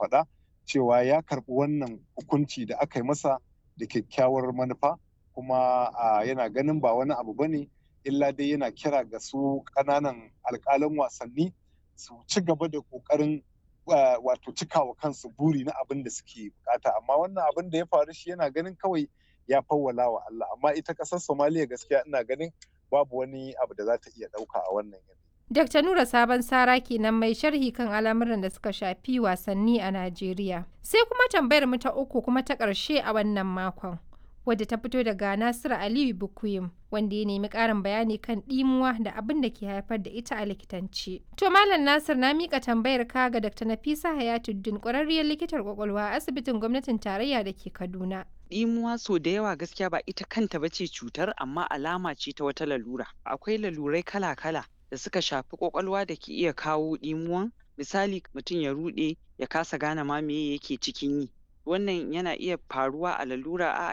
faɗa cewa ya karɓi wannan hukunci da aka yi masa da kyakkyawar manufa kuma yana ganin ba wani abu bane illa dai yana kira ga su ƙananan alƙalan wasanni su ci gaba da ƙoƙarin wato cikawa kansu buri na abin da suke bukata amma wannan abin da ya faru shi yana ganin kawai ya fawwala wa Allah amma ita ƙasar Somaliya gaskiya ina ganin babu wani abu da za ta iya ɗauka a wannan yanayi. Dr. Nura Sabon Sara kenan mai sharhi kan al'amuran da suka shafi wasanni a Najeriya. Sai kuma tambayar mu ta uku kuma ta ƙarshe a wannan makon. Wadda ta fito daga Nasiru Aliyu Bukuyim wanda ya nemi ƙarin bayani kan ɗimuwa da abin da ke haifar da ita a likitanci. To Malam Nasir na miƙa tambayar ka ga Dr. Nafisa Hayatuddin ƙwararriyar likitar ƙwaƙwalwa a asibitin gwamnatin tarayya da ke Kaduna. Ɗimuwa so da yawa gaskiya ba ita kanta ba ce cutar amma alama ce ta wata lalura. Akwai lalurai kala-kala da suka shafi kwakwalwa da ke iya kawo ɗimuwan misali mutum ya ruɗe ya kasa gane ma me yake cikin yi wannan yana iya faruwa a lalura a